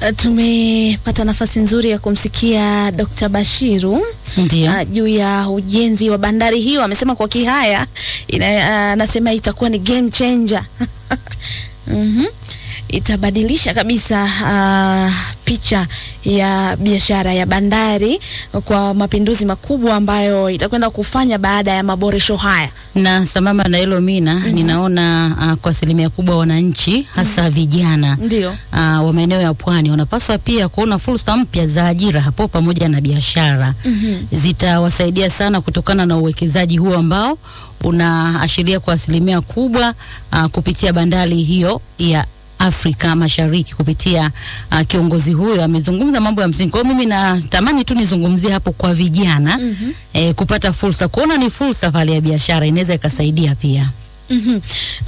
Tumepata nafasi nzuri ya kumsikia Dr. Bashiru Ndio. uh, juu ya ujenzi wa bandari hiyo. Amesema kwa Kihaya ina- anasema itakuwa ni game changer. Mhm. Itabadilisha kabisa uh, picha ya biashara ya bandari kwa mapinduzi makubwa ambayo itakwenda kufanya baada ya maboresho haya. na sambamba na hilo mina ninaona uh, kwa asilimia kubwa wananchi hasa vijana Ndio. uh, wa maeneo ya pwani wanapaswa pia kuona fursa mpya za ajira hapo pamoja na biashara zitawasaidia sana kutokana na uwekezaji huo ambao unaashiria kwa asilimia kubwa uh, kupitia bandari hiyo ya Afrika Mashariki kupitia uh, kiongozi huyo amezungumza mambo ya msingi. Kwa hiyo mimi natamani tu nizungumzie hapo kwa vijana eh, kupata fursa, kuona ni fursa pale ya biashara inaweza ikasaidia pia. Mhm.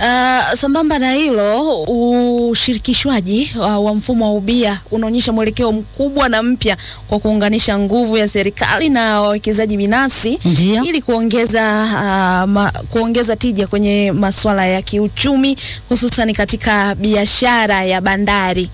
Uh, sambamba na hilo ushirikishwaji uh, wa mfumo wa ubia unaonyesha mwelekeo mkubwa na mpya kwa kuunganisha nguvu ya serikali na wawekezaji binafsi Ndio. ili kuongeza uh, ma, kuongeza tija kwenye masuala ya kiuchumi hususan katika biashara ya bandari.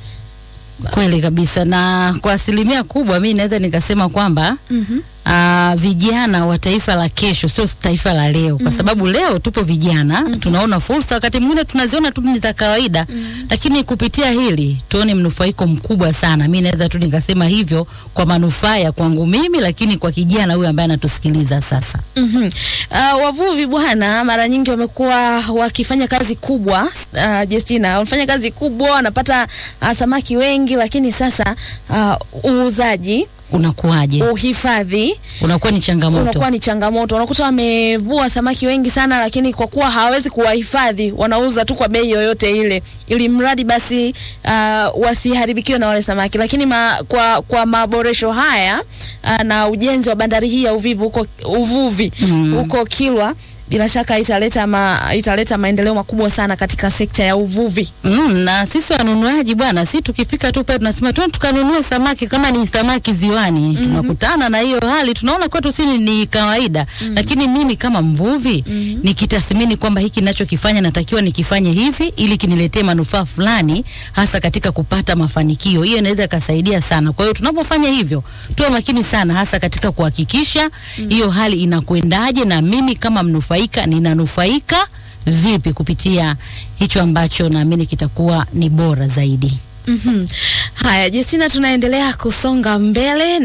Kweli kabisa, na kwa asilimia kubwa mi naweza nikasema kwamba Mhm. uh, vijana wa taifa la kesho sio taifa la leo, kwa sababu leo tupo vijana tunaona fursa, wakati mwingine tunaziona tu ni za kawaida lakini kupitia hili tuone mnufaiko mkubwa sana. Mi naweza tu nikasema hivyo kwa manufaa ya kwangu mimi, lakini kwa kijana huyu ambaye anatusikiliza sasa. Mhm. Uh, wavuvi bwana, mara nyingi wamekuwa wakifanya kazi kubwa uh, Justina, wanafanya kazi kubwa, wanapata uh, samaki wengi, lakini sasa uh, uuzaji, Unakuwaje? uhifadhi Unakuwa ni changamoto. unakuwa ni changamoto. Unakuta wamevua samaki wengi sana, lakini kwa kuwa hawawezi kuwahifadhi, wanauza tu kwa bei yoyote ile, ili mradi basi uh, wasiharibikiwe na wale samaki. Lakini ma, kwa, kwa maboresho haya uh, na ujenzi wa bandari hii ya uvivu huko uvuvi Mm. huko Kilwa bila shaka italeta ma, italeta maendeleo makubwa sana katika sekta ya uvuvi. Mm, na sisi wanunuaji bwana, si tukifika tu pale tunasema twende tukanunue samaki kama ni samaki ziwani. Tunakutana na hiyo hali, tunaona kwetu si ni kawaida. Lakini mimi kama mvuvi nikitathmini kwamba hiki ninachokifanya natakiwa nikifanye hivi ili kiniletee manufaa fulani hasa katika kupata mafanikio. Hiyo inaweza ikasaidia sana. Kwa hiyo tunapofanya hivyo, tuwe makini sana hasa katika kuhakikisha hiyo hali inakwendaje na mimi kama mnufaika ninanufaika vipi kupitia hicho ambacho naamini kitakuwa ni bora zaidi. Mhm. Haya, Justina, tunaendelea kusonga mbele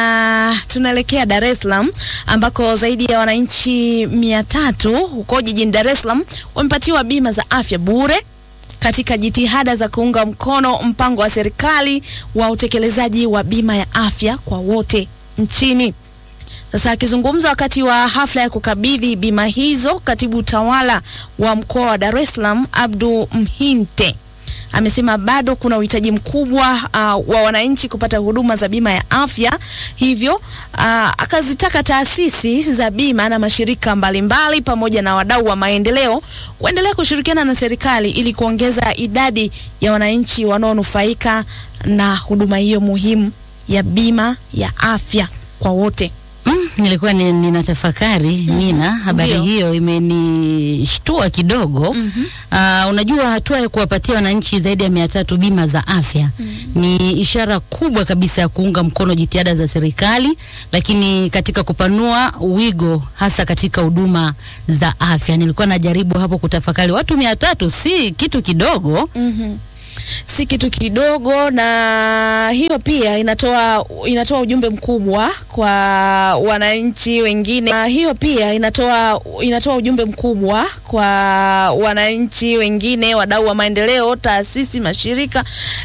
na tunaelekea Dar es Salaam ambako zaidi ya wananchi mia tatu huko jijini Dar es Salaam wamepatiwa bima za afya bure katika jitihada za kuunga mkono mpango wa serikali wa utekelezaji wa bima ya afya kwa wote nchini. Sasa akizungumza wakati wa hafla ya kukabidhi bima hizo, katibu tawala wa mkoa wa Dar es Salaam Abdu Mhinte amesema bado kuna uhitaji mkubwa uh, wa wananchi kupata huduma za bima ya afya, hivyo uh, akazitaka taasisi za bima na mashirika mbalimbali pamoja na wadau wa maendeleo kuendelea kushirikiana na serikali ili kuongeza idadi ya wananchi wanaonufaika na huduma hiyo muhimu ya bima ya afya kwa wote. Mm, nilikuwa ni- ninatafakari Mina, habari Ndio. hiyo imenishtua kidogo. Ah, unajua hatua ya kuwapatia wananchi zaidi ya mia tatu bima za afya ni ishara kubwa kabisa ya kuunga mkono jitihada za serikali, lakini katika kupanua wigo hasa katika huduma za afya. Nilikuwa najaribu hapo kutafakari, watu mia tatu si kitu kidogo. Mhm. Si kitu kidogo, na hiyo pia inatoa inatoa ujumbe mkubwa kwa wananchi wengine. Na hiyo pia inatoa inatoa ujumbe mkubwa kwa wananchi wengine, wadau wa maendeleo, taasisi, mashirika